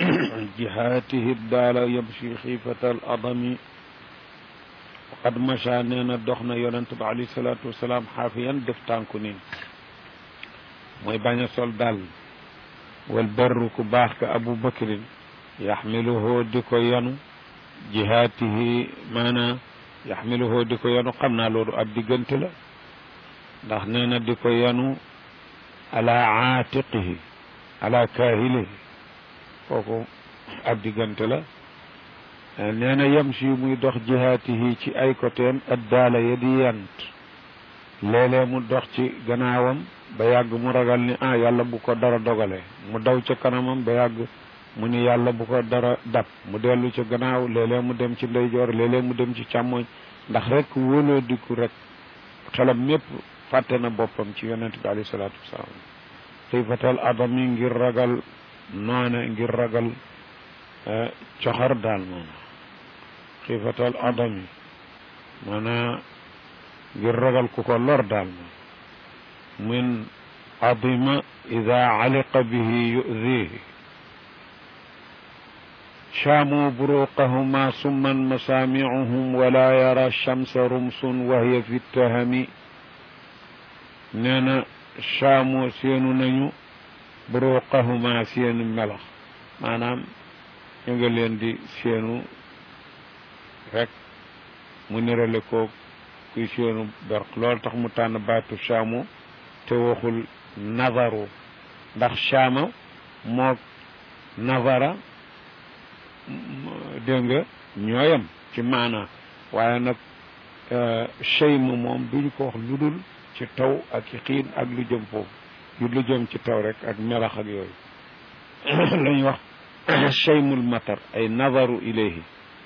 jihaatihi daala yamshi xiifata al adami qad macha nee na dox na yonent ba alayhi salaatu wasalaam xaafiyan def tànku niin mooy bañ a sol dal wal barru ku baax ka abu bakrin yaxmiluhu di ko yanu jihaatihi maanaa yaxmiluhu di ko yanu xam naa loolu ab diggante la ndax nee na di ko yanu ala aatiqihi ala kaahilihi kooku ab diggante la nee na yamshi muy dox jihaatihi ci ay côtéem addaala ya di yant léeg-léeg mu dox ci gannaawam ba yàgg mu ragal ni ah yàlla bu ko dara dogale mu daw ca kanamam ba yàgg mu ni yàlla bu ko dara dab mu dellu ca gannaaw léeg-léeg mu dem ci ndeyjoor léeg-léeg mu dem ci càmmoñ ndax rek wóoloo diku rek xelam mépp fàtte na boppam ci yonent bi alayhi salaatu wasalaam xiifatal adami ngir ragal noone ngir ragal coxar daal moom xiifatal adami maanaa ngir ragal ku ko lor daal moom min adima ida aliqa bihi yudihi شاموا بروقهما سما مسامعهم ولا يرى الشمس رمس وهي في التهم نانا شاموا سينو نيو بروقهما سين ملخ maanaam ñu nga leen di seenu rek mu nirale ko kuy seenu berq loolu tax mu tànn baatu shaamu te waxul nazaru ndax shaama moo nazara dégg nga ñooyam ci maanaa waaye nag cheyma moom duñ ko wax lu dul ci taw ak ci xiin ak lu jëm foofu yu lu jëm ci taw rek ak melax ak yooyu la ñuy wax cheymul matar ay nazaru ilayhi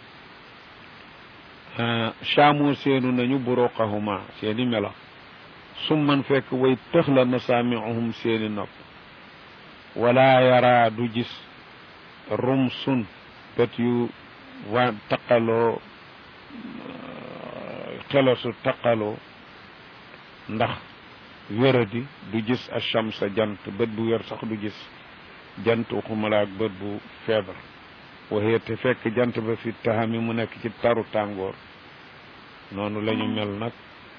chaamu seenu nañu buruqahuma seeni melax summan fekk way tëx la masaamiuhum seeni nopp wala yara du gis rumsun bët yu wa taqaloo xelasu taqaloo ndax wéradi du gis achamsa jant bët bu wér sax du gis jant waxumala ak bët bu feebar waxee te fekk jant ba fi taxami mu nekk ci taru tàngoor noonu la ñu mel nag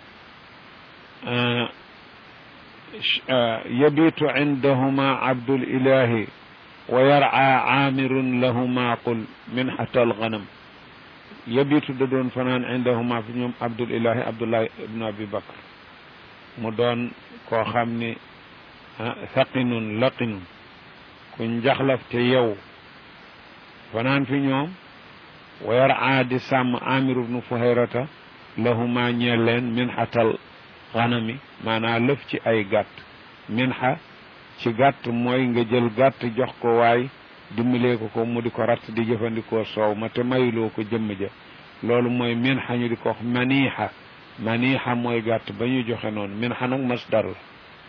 yabitu indahuma abdul ilahi wa yarca aamirun lahuma qul min xatal ganam yabitu da doon fanaan indahuma fi ñoom abdul ilahi abdullah ibnu abi bakr mu doon koo xam ni saqinun laqinun ku njaxlaf te yow fanaan fi ñoom wa yarca di sàmm amiru ibnu fuhayrata lahuma ñeel leen min xatal ganami maanaa lëf ci ay gàtt min xa ci gàtt mooy nga jël gàtt jox ko waay dimbalee ko ko mu di ko ratt di jëfandikoo soow ma te mayuloo ko jëmm ja loolu mooy min xa ñu di ko wax maniixa maniixa mooy gàtt ba ñu joxe noonu min xa nag masdar la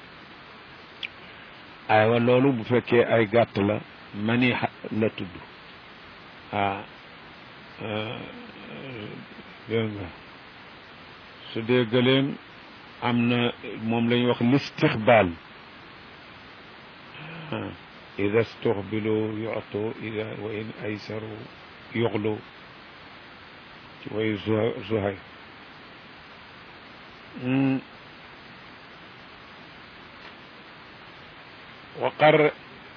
aywa loolu bu fekkee ay gàtt la maniixa la tudd ah dégg nga su dee gëleem am na moom la ñuy wax listixbaal ida stuxbilu yuctu ida wa in aysaru yuxlu ci way zuhay وقر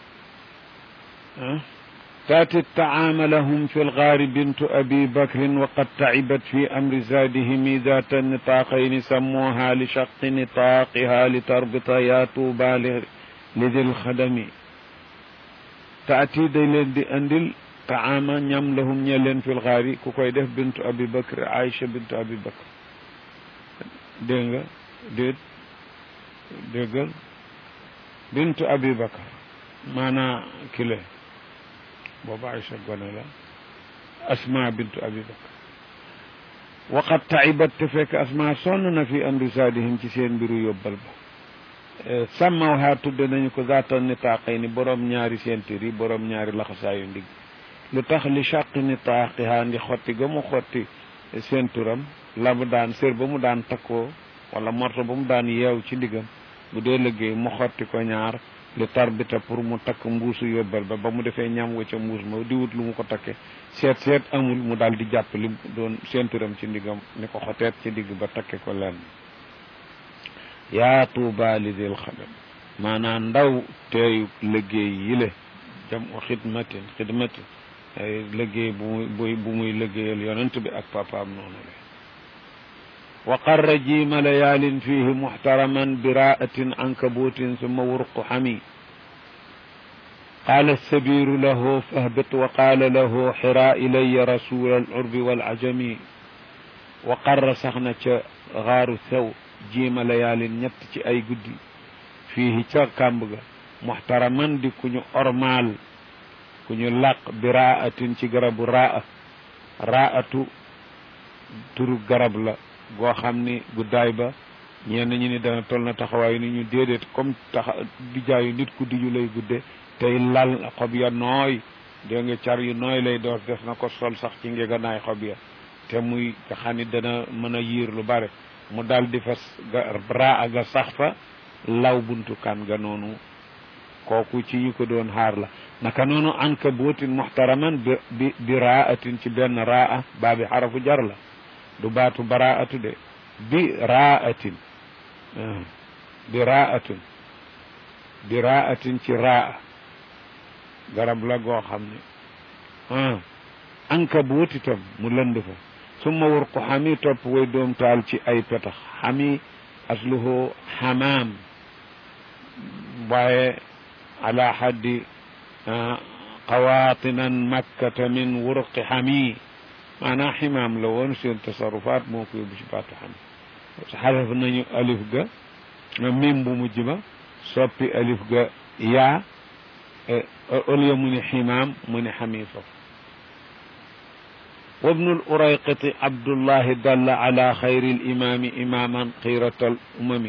تاتي الطعام لهم في الغار بنت أبي بكر وقد تعبت في أمر زادهم ذات النطاقين سموها لشق نطاقها لتربط يا طوبى لذي الخدم تأتي دي دي أندل طعام ñam lahum ñe leen fil xaari ku koy def bintu abi bakr aïcha bintu abi bakr dégg nga déet déggal bintu abi bakr maanaa kile booba aïcha gone la asma bintu abi bakr waqad taibat te fekk asma sonn na fi amri saadihim ci seen mbiru yóbbal ba sàmmaw xaar tudde nañu ko zaata nitaaqay ni borom ñaari sentir yi borom ñaari laxasaayu ndigg lu tax li chaq nitaaqiha ndi xotti ga mu xotti senturam la mu daan sér ba mu daan takkoo wala morto ba mu daan yeew ci ndiggam bu dee liggéey mu xotti ko ñaar li tarbita pour mu takk mbuusu yóbbal ba ba mu defee ñam wa ca mbuus ma di wut lu mu ko takke seet seet amul mu daal di jàpp li doon seenturam ci ndigam ni ko xoteet ci digg ba takke ko lenn yaa tuuba li dil xadam maanaam ndaw teeyu liggéey yile jam u xidmatin xidmatin ay liggéey bu muy bu bu muy liggéeyal yonent bi ak papaam noonu la wa qarra jiima layaalin fihi muxtaraman biraatin ankabuutin summa wurqu xami qaala sabiru lahu fahbit wa qaala lahu xiraa ilaya rasula al urbi wal ajami wa qarra sax na ca xaaru sew jiima layaalin ñett ci ay guddi fiihi ca kàmb ga muxtaraman di ku ñu ormaal ku ñu làq bi raatin ci garabu raa raatu turu garab la goo xam ni guddaay ba ñenn ñi ni dana toll na taxawaayu ni ñu déedéet comme taxa dijaayu nit ku diju lay gudde tey lal xob ya nooy dégg nga car yu nooy lay door def na ko sol sax ci ngeganaay xob ya te muy nga xam ni dana mën a yiir lu bare mu dal di fa raa ga sax fa law buntu kan ga noonu kooku ci yi ko doon xaar la naka noonu anka bootin muxtaraman bi bi bi raatin ci benn raa baabi xarafu jar la du baatu baraatu de bi raatin bi raatin bi raatin ci raa garab la goo xam ne anka boot itam mu lënd fa summa wurqu xami topp way doom taal ci ay petax xami asluhu xamaam waaye ala xaddi qawaatinan makkata min wurqi xami maanaam ximaam la woon seen tasarufaat moo ko yóbbu ci baatu xam xaraf nañu alif ga mim bu mujj ba soppi alif ga yaa au lieu mu ni ximaam mu ni xami foofu وابن الأريقط عبد الله دل على خير الإمام إماما خيرة الأمم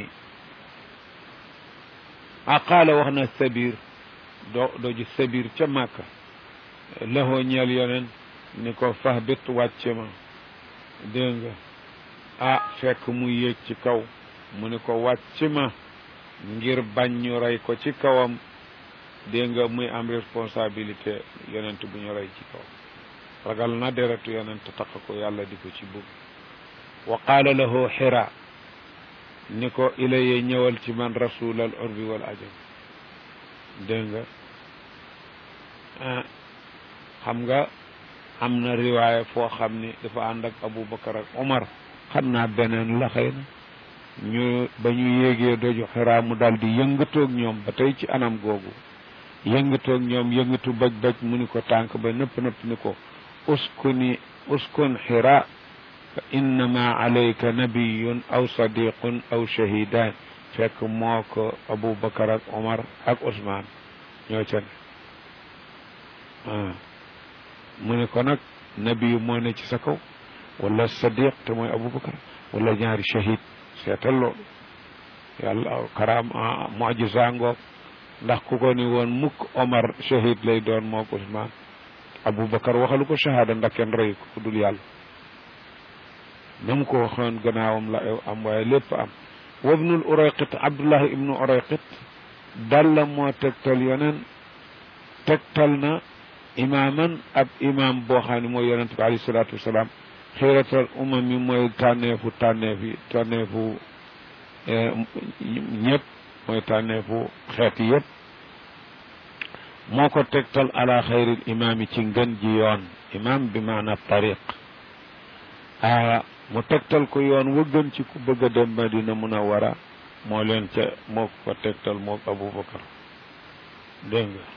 أقال وهنا السبير دو دوج السبير كماك له نيال يونن نيكو فهبت واتشما دنگا ah fekk mu yéeg ci kaw mu ni ko wàcc ma ngir bañ ñu rey ko ci kawam dégg nga muy am responsabilité yonent bu ñu rey ci kaw ragal na deretu yonent taq ko yàlla di ko ci bugg wa qaala lahu xira ni ko ilaye ñëwal ci man rasul al urbi wal ajam dégg nga ah xam nga am na riwaaya foo xam ni dafa ànd ak aboubacar ak omar xam naa beneen la xëy na ñu ba ñu yéegee doju xiraa mu daal di yëngatoog ñoom ba tey ci anam googu yëngatoog ñoom yëngatu baj baj mu ni ko tànk ba nëpp nëpp ni ko uskuni uskun xira fa innama alayka nabiyun aw sadiqun aw shahidan fekk moo ko aboubacar ak omar ak ousmane ñoo ca ne mu ni ko nag nabiyu moo ne ci sa kaw wala sadiq te mooy aboubacar wala ñaari shahid seetal loolu yàlla karaam mojisa ngoog ndax ku ko ni woon mukk omar shahid lay doon mook ousmane aboubacar waxalu ko shahada ndax kenn rey ko ku dul yàlla na mu ko waxoon gannaawam la am waaye lépp am wabnul urayqit abdullahi ibnu urayqit dalla moo tegtal yonen tegtal na imaaman ab imaam boo xam ne mooy yonent bi alayhi salaatu wasalaam xiratal umam yi mooy tànneefu tànneef yi tànneefu ñëpp mooy tànneefu xeet yëpp moo ko tegtal ala xayril imaam yi ci ngën ji yoon imaam bi maana tariq aa mu tegtal ko yoon wa gën ci ku bëgg a dem Madina Munawara moo leen ca moo ko tegtal moo Abubakar dégg nga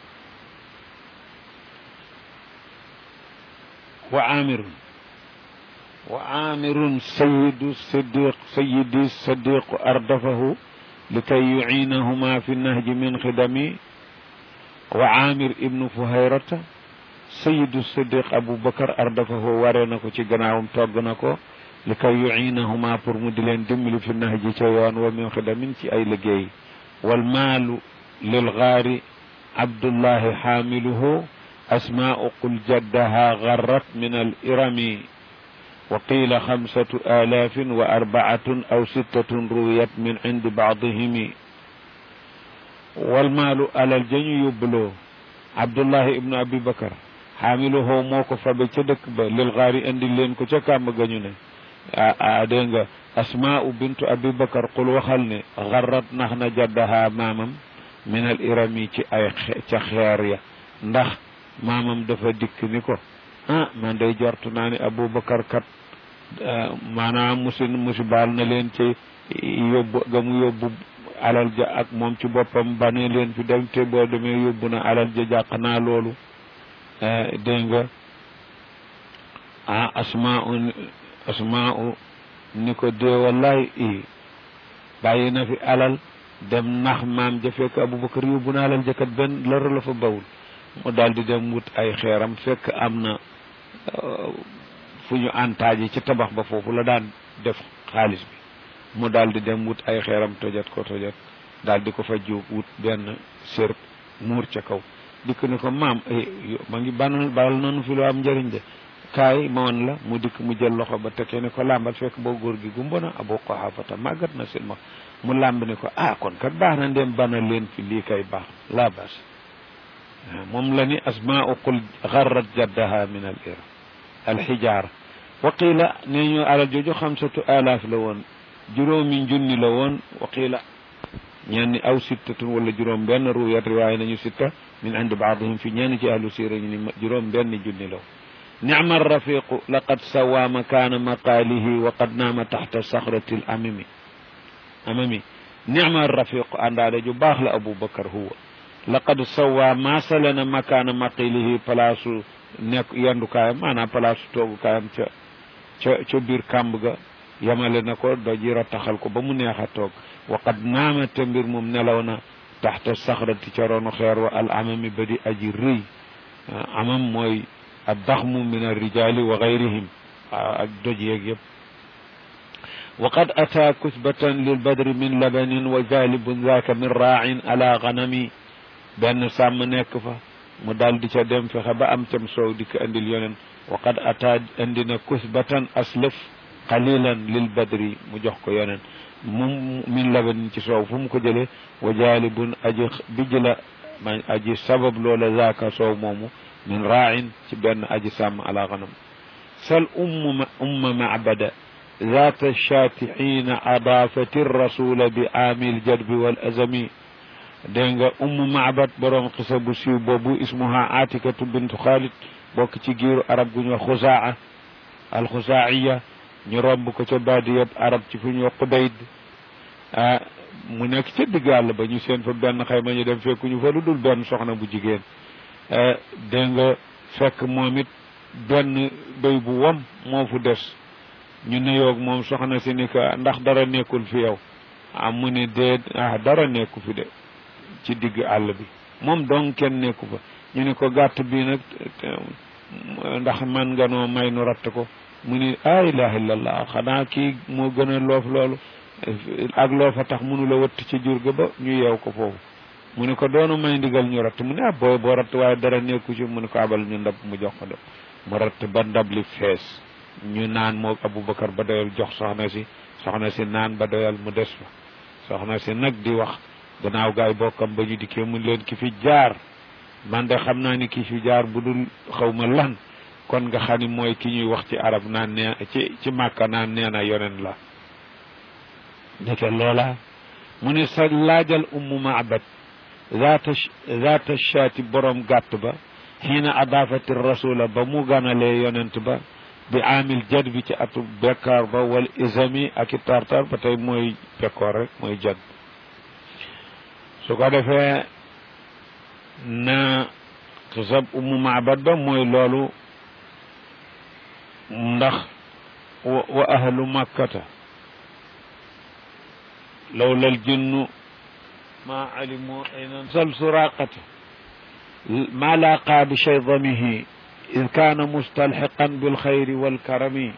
wa amirun wa amirun sayidu sadiq sayidi sadiq ardafahu likay yuciinahuma fi nahji min xidami wa amir ibnu fuhayrata sayidu sadiq aboubacar ardafahu waree na ko ci gannaawam togg na ko li kay yuciinahuma pour mu di leen dimbali fi nahji ca yoon wa min xidamin ci ay liggéey walmaalu lilgaari abdullahi xaamiluhu asmaau qul jaddaha garrat min al irami wa qiila xamsatu alaafin wa arbaatun aw sittatun ruwiyat min cindi baadihimi wal maalu alal ja ñu yóbbuloo abdullahi ibnu abi bakar xaamiluhoo moo ko fabe ca dëkk ba lil xaari indi leen ko ca kàmb ga ñu ne a dégg nga asmaau bintu abi bakar qul waxal ne xarrat nax na jaddaha maamam min al irami ci ay ca xeer ya ndax maamam dafa dikk ni ko ah man day jortu naa ni abu bakar kat maanaam musi musi baal na leen ci yóbbu ga mu yóbbu alal ja ak moom ci boppam ba ne leen fi dem te boo demee yóbbu na alal ja jàq naa loolu dégg nga ah asmaau asmaau ni ko dee wallaay i bàyyi na fi alal dem nax maam ja fekk abubakar yóbbu na alal ja kat benn lara la fa bawul mu daal di dem wut ay xeeram fekk am na fu ñu antaaji ci tabax ba foofu la daan def xaalis bi mu daal di dem wut ay xeeram tojat ko tojat daal di ko fa jóg wut benn sér muur ca kaw dikk ni ko maam ma ngi banal baal nanu fi lu am njëriñ de kaay ma woon la mu dikk mu jël loxo ba tekkee ni ko làmbal fekk boo góor gi gumba na abu qahaafata màggat na seen ma mu làmb ni ko ah kon kat baax na ndem banal leen fi lii kay baax laa baas moom la ni asmaau qul garrat jaddaha min al ira alxijaara wa qiila nee ñu alal jooju xamsatu alaaf la woon juróomi junni la woon wa qiila ñenn aw sittatun wala juróom benn ruwayat riwaaya nañu sitta min indi baadihim fi ñenn ci ahlu siira ñu ni juróom benn junni la woon nicma arrafiqu laqad sawa makaana maqaalihi wa qad naama taxta saxrati l amami amami nicma arrafiqu àndaale ju baax la abou bakar huwa laqad sawa maasalana makaana maqilihi palaasu nekk yendukaayam maanaam palaasu toogukaayam ca ca ca biir kàmb ga yamale na ko doji rattaxal ko ba mu neex a toog waqad naama te mbir moom nelaw na taxta saxrati ca ronu xeer wa al amami ba di aji rëy amam mooy addaxmu min alrijali wa gayrihim ak doj yeeg yëpp waqad ataa kusbatan lilbadri min labanin wa jalibun zaaka min raacin ala ganami benn sàmm nekk fa mu daal di ca dem fexe ba am cam soow di ko andil yoneen waqad ataa andi na kusbatan aslëf qalilan lil badri mu jox ko yoneen mu min labanin ci soow fu mu ko jëlee wa jaalibun aji bijj la ma aji sabab loola zaaka soow moomu min raacin ci benn aji sàmm ala ganam sal umma umma macbada ذات الشاة حين أضافت الرسول بعام الجدب والأزم dégg nga ummu maabat borom xisa bu siiw boobu ismuha atikatu bintu xaalid bokk ci giiru arab gu ñu xusaa al xusaaiya ñu romb ko ca baadiyab arab ci fu ñu xudayd ah mu nekk ca digg àll ba ñu seen fa benn xayma ñu dem fekku ñu fa lu dul benn soxna bu jigéen dégg nga fekk moom it benn béy bu wom moo fu des ñu nuyoog moom soxna si ni ko ndax dara nekkul fi yow ah mu ne dee ah dara nekku fi de ci digg àll bi moom donc kenn nekku fa ñu ne ko gàtt bi nag ndax man nga noo may nu ratt ko mu ni a ilaha illallah xanaa kii moo gën a loof loolu ak loofa tax mënu la wëtt ci jur ga ba ñu yeew ko foofu mu ne ko doonu may ndigal ñu ratt mu ne ah booy boo ratt waaye dara nekku ci mu ne ko abal ñu ndab mu jox ko de mu ratt ba ndab li fees ñu naan moo aboubacar ba doyal jox soxna si soxna si naan ba doyal mu des fa soxna si nag di wax gannaaw gaay bokkam ba ñu dikkee mun leen ki fi jaar man de xam naa ni ki fi jaar bu dul xaw ma lan kon nga xam ni mooy ki ñuy wax ci arab naan nee ci ci màkka naan nee na yonen la ndeke loola mu ne sa laajal ummu maabad zaata zaata shaati borom gàtt ba xiina adaafati rasula ba mu ganalee yonent ba bi amil jad bi ci atu bekkaar ba wal isami ak i tartar ba tey mooy bekkoor rek mooy jad su ko defee na xisab umu maabad ba mooy loolu ndax wa ahlu makkata lawla aljinnu ma alimu ayna sal suraqata ma laqa bi shaydamihi id kaana mustalxiqan bilxayri walkarami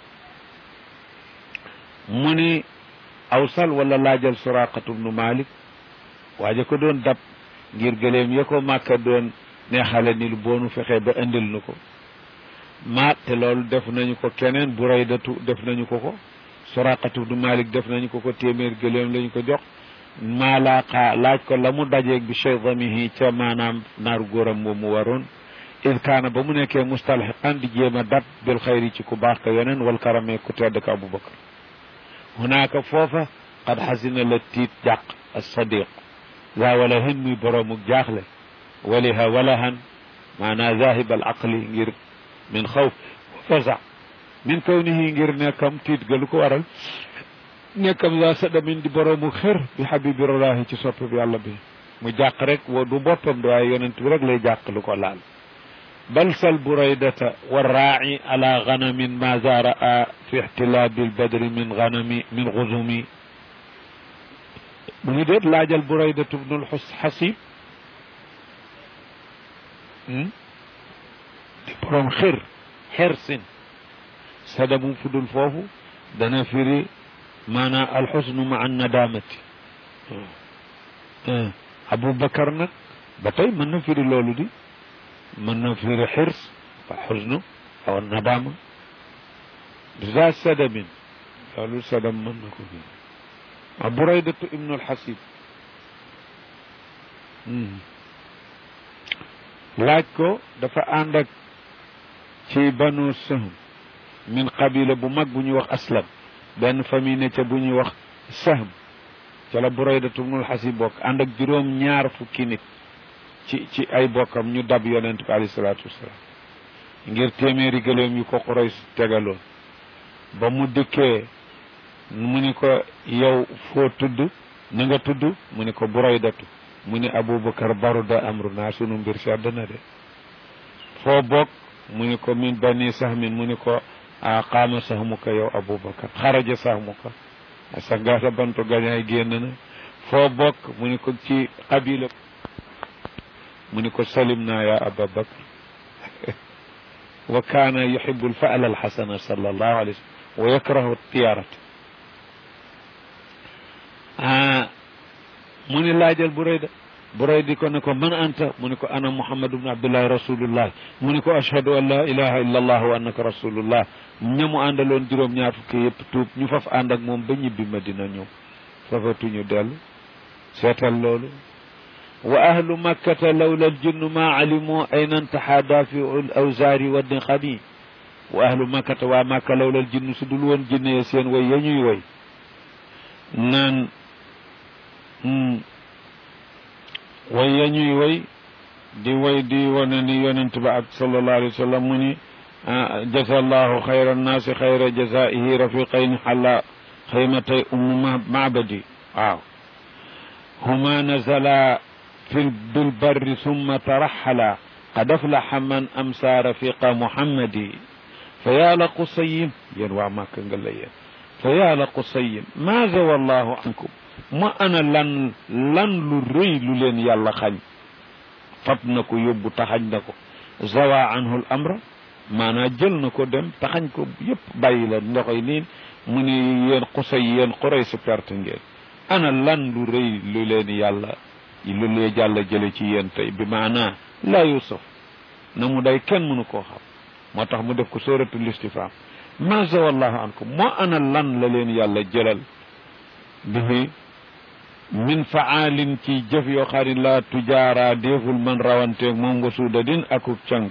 mu ni awsal wala laajal suraqatu bnu malik waaja ko doon dab ngir gëleem ya ko màkka doon neexale ni lu boonu fexee ba indil nu ko ma te loolu def nañu ko keneen buraydatu def nañu ko ko suraqatu bnu malik def nañu ko ko téeméer gëleem lañu ko jox maa laaqa laaj ko la mu dajeeg bi cheydamihi ca maanaam naaru góoram moom mu waroon id kaana ba mu nekkee mustalxiqan di jéem a dat bil xayri ci ku baax ka yeneen wal karame ku tedd ka abubakar hunaaka foofa qad xasina la tiit jàq as-sadiq daa wala hen muy boroomuk jaaxle waliha walahan maanaa zahib al aqli ngir min xawf wa faza min kawnihi ngir nekkam tiit ga lu ko waral nekkam za sadamin di boroomu xër bi xabibirallahi ci sopp bi yàlla bi mu jàq rek wa du boppam di waaye yonent bi rek lay jàq lu ko laal bal sal buraydata warraaci ala ganamin ma za raa fi ixtilaabi albadri min ganami min guzumi mu ngi déet laajal buraydatu bnul xasib di boroom xër xer sin sadamu fudul foofu dana firi maanaam alxusnu ma an nadamati aboubacar nag ba tey mën na firi loolu di mën na firi xirs wa xusnu aw nadama za sadamin loolu sadam mën na ko firi a buraydatu ibnu alxasib laaj ko dafa ànd ak ci banu sahm min qabila bu mag bu ñuy wax aslam benn famille ne ca bu ñuy wax sahm ca la buraydatu ibnul xasib bokk ànd ak juróom ñaar fukki nit ci ci ay bokkam ñu dab yonent bi alayhi salaatu wasalaam ngir téeméeri gëléem yu ko Quraysh tegaloon ba mu dikkee mu ni ko yow foo tudd na nga tudd mu ni ko buraydatu mu ni abubakar baruda amru naa sunu mbir sedd na de foo bokk mu ni ko min bani sahmin mu ni ko a qaama sahmuka yow abubakar xaraja sahmuka sa ngaasa bantu gañaay génn na foo bokk mu ni ko ci qabila mu ni ko salim naa ya ababakar wa kaana yuhibu alfaal alxasana sallallahu alayhi wa sallam wa yakrahu tiyaarata ah mu ni laajal Burayda Burayda ko ne ko man anta mu ni ko ana Muhammad ibn Abdullahi rasulullah mu ni ko ashhadu an la ilaha illa allah wa annaka rasulullah ñamu àndaloon juróom ñaar fukki yëpp tuub ñu faf ànd ak moom ba ñibbi Madina ñëw fafatuñu dellu seetal loolu wa ahlu makkata lawla aljinnu ma alimu ayna intaha dafiu l awzaari wa niqami wa ahlu makkata waa makka lawla aljinnu su dul woon jinne seen way ya ñuy way naan way ya ñuy way di way di wane ni yonent ba ak sallallahu alayhi wa sallam mu ni jasa allahu xayra annaasi xayra jasaihi rafiqayni xalla xaymatay ummu macbadi waaw huma nazala fi bilbarri summa taraxala qad aflaxa man amsa rafiqa muhammadi fa yaa la qusayin yéen waa màkk nga la yéen fa yaa la qusayin maaza wallahu ankum ma ana lan lan lu rëy lu leen yàlla xañ fab na ko yóbbu taxañ na ko zawa anhu l amra maanaa jël na ko dem taxañ ko yëpp bàyyi la ndoxoy niin mu ni yéen xusay yéen xuray si perte ngeen ana lan lu rëy lu leen yàlla lu lee jàlla jële ci yéen tey bi maanaa laa yusuf na mu day kenn mënu koo xam moo tax mu def ko sóoratul istifham maza wallahu ankum moo ana lan la leen yàlla jëlal bihi min faalin ci jëf yoo xam ne laa tujaara déeful man rawanteeg moom nga suuda din akuk càng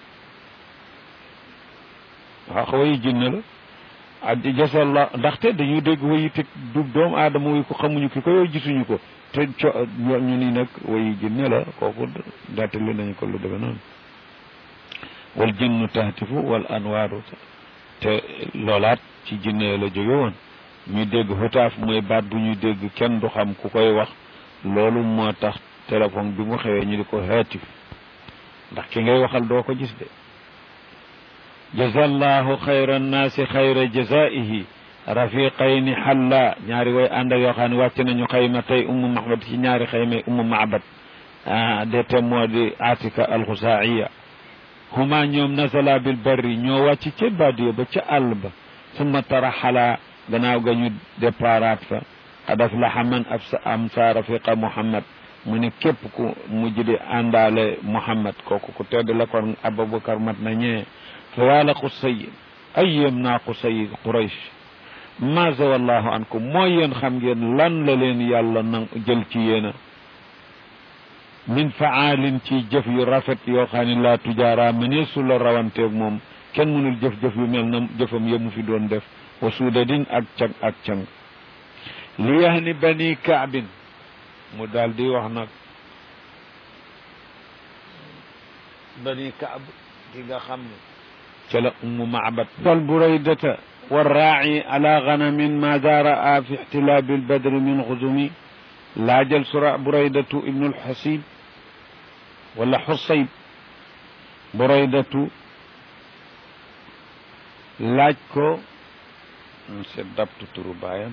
waaw wayi jinne la addi jasalla ndaxte dañu dégg wayi teg dub doomu aadama way ko xamuñu ki ko yow gisuñu ko te co ñu ni nag wayi jinne la kooku nettali nañu ko lu demee noonu wal jinnu tahtifu wal anwaaru te loolaat ci jinne la jóge woon ñu dégg xutaaf mooy baat bu ñuy dégg kenn du xam ku koy wax loolu moo tax téléphone bi mu xewee ñu di ko haatif ndax ki ngay waxal doo ko gis de jazallahu xayra nnaasi xayra jazaihi rafiqayni xalla ñaari way ànd ak yoo xam ne wàcc nañu xayma tey ummu mahmad ci ñaari xayma ummu maabad de te moo di atika alxusaaiya huma ñoom nasala bil barri ñoo wàcc ca badiya ba ca àll ba summa taraxala gannaaw ga ñu déparaat fa qad aflaxa man am sa rafiqa muhammad mu ne képp ku mujj di àndaale muhammad kooku ku tedd la kon abubakar mat na ñee fa yàlla qusay ay yéem naa qusay quraysh maza wallahu ankum mooy yéen xam ngeen lan la leen yàlla na jël ci yéena min faalin ci jëf yu rafet yoo xam ne laa tujaara mënee su la rawanteeg moom kenn mënul jëf-jëf yu mel na jëfam ya mu fi doon def wa suudadin ak cang ak cang li yahni bani kaabin mu daal di wax nag bani kaab ki nga xam ne ca la ummu maabat fal buraydata والراعي على غنم ماذا رأى في احتلاب البدر من غزم لا جل سراء بريدة ابن الحسيب ولا حصيب بريدة laaj ko c'est dabtu turu baayam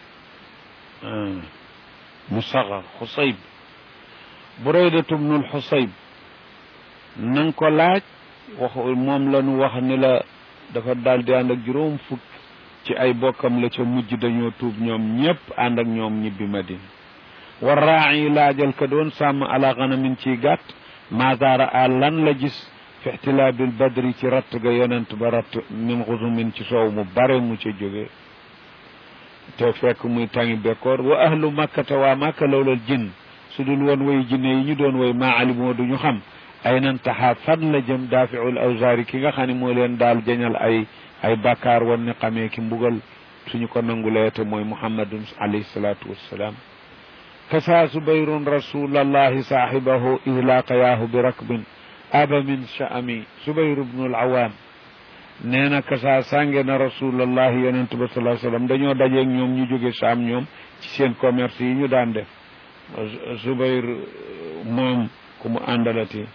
mu saxar xusayb buraydatu bnul xusayb nang ko laaj wax moom la nu wax ni la dafa daal di ànd ak juróom fukk ci ay bokkam la ca mujj dañoo tuub ñoom ñépp ànd ak ñoom ñibbi madina war raayi laajal ka doon sàmm ala ganamin ciy gàtt maadaara a lan la gis fi ixtilaabil badri ci ratt ga yonent ba ratt min xusumin ci soow mu bare mu ca jóge te fekk muy tangi bekkoor wa ahlu makkata waa makka lawlal jinn su dul woon way jinne yi ñu doon way maa alimoo duñu xam ay nan taxaa fan la jëm daafiul awzaari ki nga xam ne moo leen daal jañal ay ay bàkkaar wan ni xamee ki mbugal suñu ko nangulee te mooy muhammadun alayhi salaatu wassalaam kasa subayrun rasulallahi saahibahu ihlaaqayaahu bi rakbin aba min sha'ami subayru bnul awaam nee na kasa sànge na rasulallahi yonent ba salaa sallam dañoo dajeeg ñoom ñu jóge saam ñoom ci seen commerce yi ñu daan def subayr moom ku mu àndalati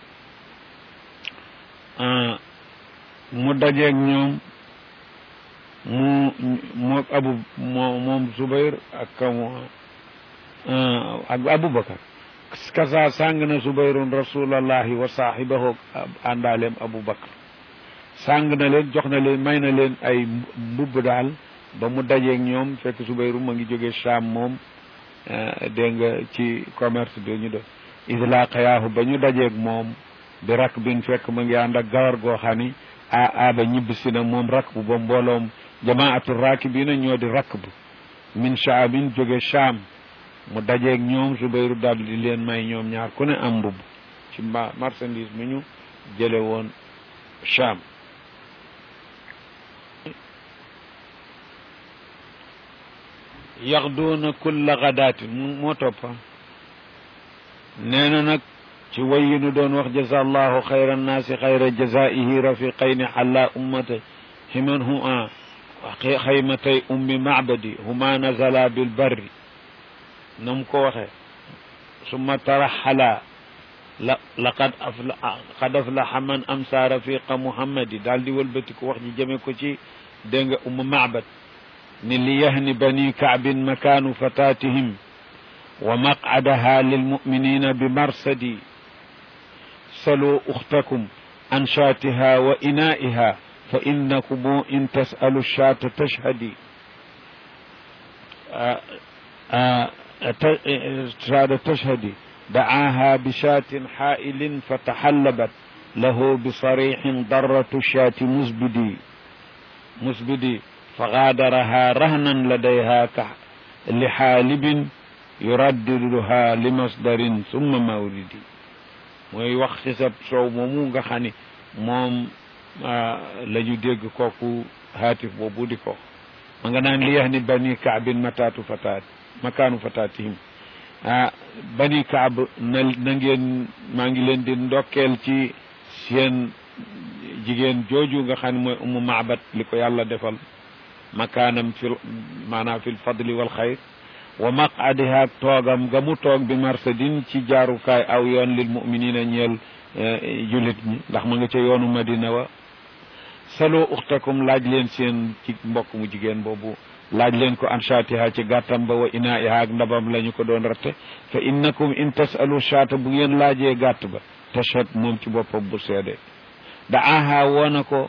mu dajeeg ñoom mu moog abu moo moom Zubayr ak kamu ak Abubakar kasa sàng na Zubayrun rasulallahi wa saahibahu àndaaleem Abubakar sàng na leen jox na leen may na leen ay mbubb daal ba mu dajeeg ñoom fekk Zubayru ma ngi jóge Sham moom dégg nga ci commerce bi ñu def idlaqayaahu ba ñu dajeeg moom bi rak bin fekk ma ngi ànd ak gawar goo xam ni a aaba ñibbisi na moom rakb ba mbooloom jamaatu raakibina ñoo di rakb min shaabin jóge Sham mu dajeeg ñoom Zubayru daal di leen may ñoom ñaar ku ne am mbubb ci mba marchandise mi ñu jële woon Sham yaxduuna kulla gadaatin moo toppa nee na nag ci way yi nu doon wax jaza allahu xayra annaasi xayra jazaihi rafiqayni xalla ummata himan hu a xaymatay ummi macbadi huma nazala bilbarri nam ko waxe summa taraxala la laqad afla qad aflaxa man amsa rafiqa muhammadi daal di wëlbati ko wax ji jëme ko ci dégg nga umma macbad ni li yahni bani kaabin makaanu fatatihim wa maqcadaha lilmuminina bi marsadi saluu uxtakum an shaatiha wa inaa'iha fa innakum in tasalu shaata tashhadi shaata tashhadi dacaaha bishaatin xaa'ilin fataxallabat lahu bisariixin darratu shaati musbidi musbidi فغادرها رهنا لديها لحالب يرددها لمصدر ثم مورد mooy wax ci sa soow moomu nga xam ni moom la ñu dégg kooku haatif boobu di ko ma nga naan li yax ni bani kaabin mataatu fataat makaanu fataatihim ah bani kaab na na ngeen maa ngi leen di ndokkeel ci seen jigéen jooju nga xam ne mooy umu maabat li ko yàlla defal makaanam fil maanaam fil fadli wal xayr wa maqadiha toogam ga mu toog bi marsadin ci jaarukaay aw yoon lil muminina ñeel julit ñi ndax ma nga ca yoonu madina wa salo uxtakum laaj leen seen ci mbokk mu jigéen boobu laaj leen ko an shaatiha ci gàttam ba wa inaiha ak ndabam la ñu ko doon ratte fa innakum in tasalu shaata bu ngeen laajee gàtt ba tashhad moom ci boppam bu seede daaha woona ko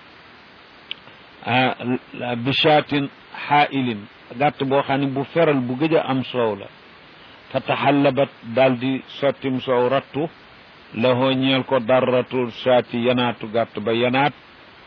bishaatin xaailin gàtt boo xam ne bu feral bu gëj a am soow la fa taxallabat daal di sottim soow rattu lahoo ñeel ko darratu shaati yanaatu gàtt ba yanaat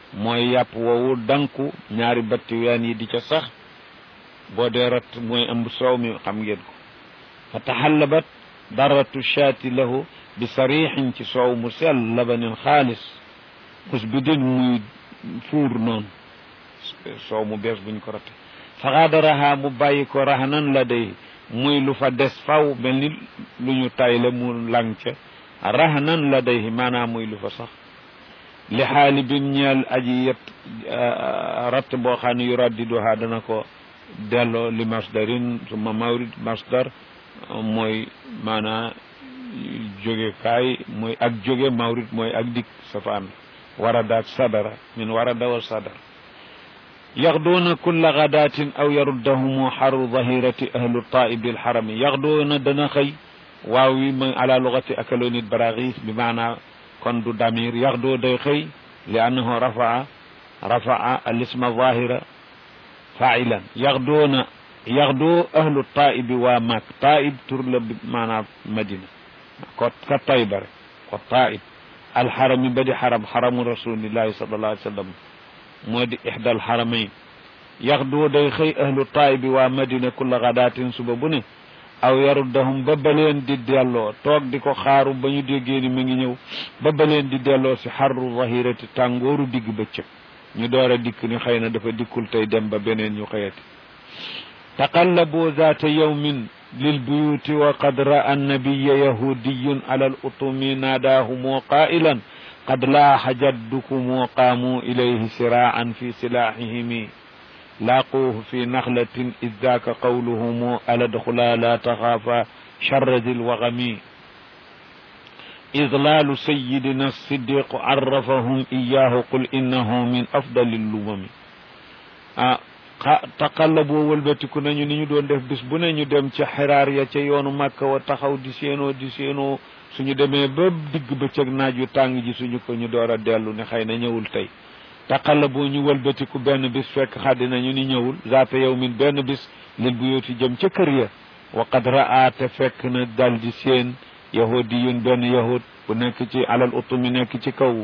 mooy yàpp woowu danku ñaari batti ween yi di ca sax boo dee rat mooy ëmb soow mi xam ngeen ko fa taxallabat daratu shaati lahu bi sarixin ci soow mu sell labanin xaalis musbidin muy fuur noonu soow mu bees buñ ko ratte fa xaadaraha mu bàyyi ko rahanan la day muy lu fa des faw mel ni lu ñu tayle mu lang ca rahanan la day maanaam muy lu fa sax li xaali bin ñeel aji yet ratt boo xam ne yu raddiduha dana ko delloo li masdarin suma mawrid masdar mooy maanaa jóge kaay mooy ak jóge mawrid mooy ak dik safaan warada ak sadara min warada wa sadar yaxduuna kulla gadatin aw yaruddahumu xaru dahirati ahlu taibi alxarami yaxduuna dana xëy waaw wi ma ala lugati akalonit baraxis bi maanaa kon du damir yaxdoo day xëy li annahu rafaa rafaa alisma zahira failan yaxdoona yaxdoo ahlu taibi waa maak taib tur la bi maanaam madina ko ka tayba rek ko taib alxarami ba di xaram xaramu rasulillahi sallallahu alayhi wa sallam moo di ixda alxaramayn yaxdoo day xëy ahlu taibi waa madina kulla gadaatin suba bu ne aw yaruddahum ba baleen di delloo toog di ko xaaru ba ñu déggee ni mu ngi ñëw ba baleen di delloo si xarru zahirati tàngooru digg bëccëg ñu door a dikk ni xëy na dafa dikkul tey dem ba beneen ñu xëyati taqallabu zaata yawmin lilbuyuti wa qad ra'a annabiya yahudiyun ala al utumi naadaahumu qaa'ilan qad laaxa jaddukumu qaamu ilayhi siraa'an fi silaaxihimi لاقوه في نخلة إذ ذاك قولهم ألا ادخلا لا تخافا شر ذي الوغم إضلال سيدنا الصديق عرفهم إياه قل إنه من أفضل اللمم آه taqallaboo wëlbatiku nañu ni ñu doon def bis bu ne ñu dem ca xiraar ya ca yoonu màkka wa taxaw di séenoo di séenoo suñu demee ba digg bëccëg naaj yu tàng ji suñu ko ñu door a dellu ne xëy na ñëwul tey taqallaboo ñu wëlbatiku benn bis fekk xaddi nañu ni ñëwul zaata yow min benn bis lil bu yooti jëm ca kër ya wa qad raa te fekk na dal di seen yahudi yun benn yahud bu nekk ci alal utumi nekk ci kaw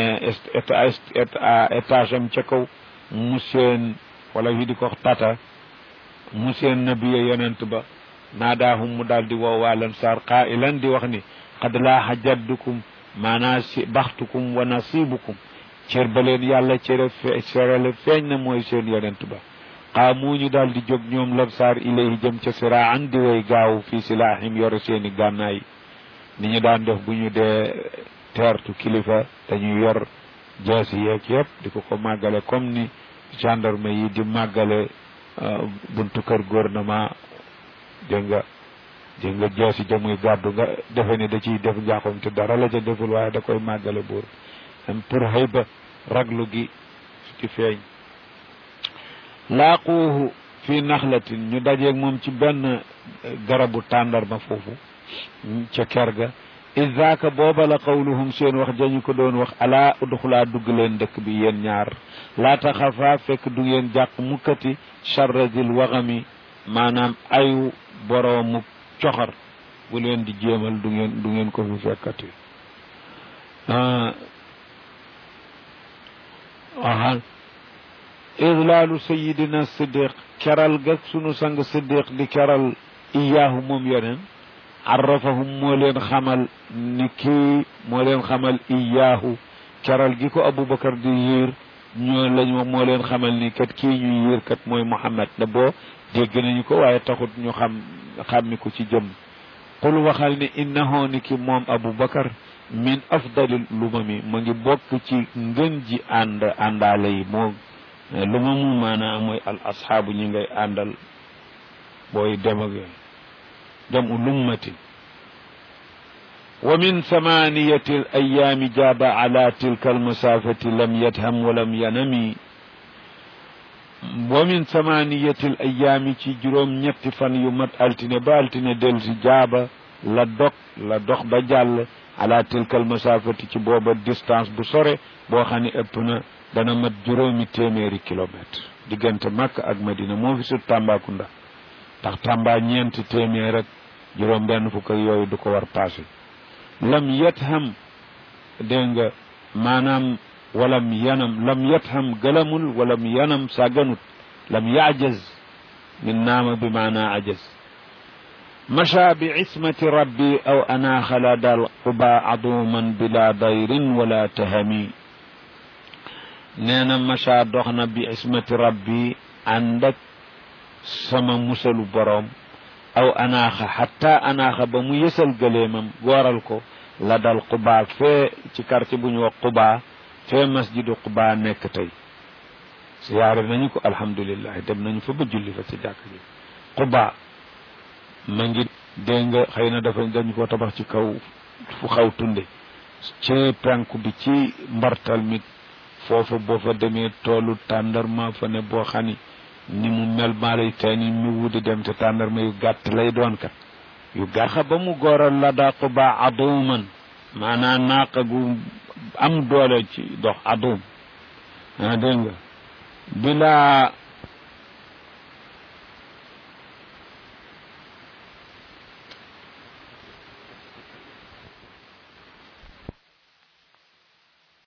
étage am ca kaw mu seen wala yi di ko tata mu seen nabiya yonent ba naadaahum mu daal di woowaalan saar qaa'ilan di wax ni qad laaxa jaddukum maanaa si baxtukum wa nasibukum cër ba leen yàlla cere fe cerele feeñ na mooy seen yonent ba xaamu ñu daal di jóg ñoom labsaar ilayhi jëm ca siraan di way gaaw fii silaahim yore seeni gànnaay ni ñu daan def bu ñu dee teertu kilifa dañuy yor jaasi yeeg yëpp di ko ko màggale comme ni gendarme yi di màggale buntu kër gouvernement dégg nga dégg nga jaasi jamuy gàddu nga defe ni da ciy def njaaxum te dara la ca deful waaye da koy màggale buur pour xëy ba raglu gi ci feeñ laaquuhu fi naxlatin ñu dajeeg moom ci benn garabu tàndarma foofu ca ker ga isaaka booba la qawluhum seen wax jañu ko doon wax alaa udxulaa dugg leen dëkk bi yéen ñaar laa taxafaa fekk du ngeen jàq mukkati charradil waxami maanaam ayu boroomu coxar bu leen di jéemal du ngeen du ngeen ko fi fekkati aha idlaalu sayidina siddiq keral ga sunu sang siddiq di keral iyaahu moom yoneen arrafahum moo leen xamal ni kii moo leen xamal iyaahu keral gi ko aboubacar di yiir ñoo lañ moo leen xamal ni kat kii ñu yiir kat mooy muhammad da boo dégg nañu ko waaye taxut ñu xam xàmmi ko ci jëm qul waxal ni innahu ni ki moom aboubacar min afdalil lumami mu ngi bokk ci ngën ji ànd àndaale yi moo lumamu maanaam mooy al asxaabu ñi ngay àndal booy dem ak yooyu jamu lummatin wa min samaniyati al ayaami jaaba ala tilka almasafati lam yadham wa lam yanami wa min samaniyati al ayaami ci juróom ñetti fan yu mat altine ba altine del si jaaba la dog la dox ba jàll ala tilka almasafati ci booba distance bu sore boo xam ne ëpp na dana mat juróomi téeméeri kilomètre diggante Makka ak Madina moo fi sut Tambacounda ndax Tamba ñeenti téeméer rek juróom benn fukk ak yooyu du ko war passé lam yetham dégg nga maanaam walam yanam lam yatham gëlamul walam yanam sàgganut lam yajaz min naama bi maana ajaz macha bi ismati rabbi aw anaaxa la dal quba aduman bila dayrin wala tahami nee na macha dox na bi ismati rabbi ànd ak sama musalu boroom aw anaaxa xatta anaaxa ba mu yësal gëleemam gooral ko la dal quba fee ci quartier bu ñu wax quba fee masjidu quba nekk tey siyaare nañu ko alhamdulilah dem nañu fa ba julli fa ci jàkk ji quba ma ngi dégg nga xëy na dafa dañu ko tabax ci kaw fu xaw tunde ci penku bi ci mbartal mi foofa boo fa demee toolu tàndarma fa ne boo xani ni mu mel maa lay tey ni mu wudi dem te tàndarma yu gàtt lay doon kat yu gàtt ba mu góoral la daa quba aduman maanaam naaqa gu am doole ci dox adum ah dégg nga bila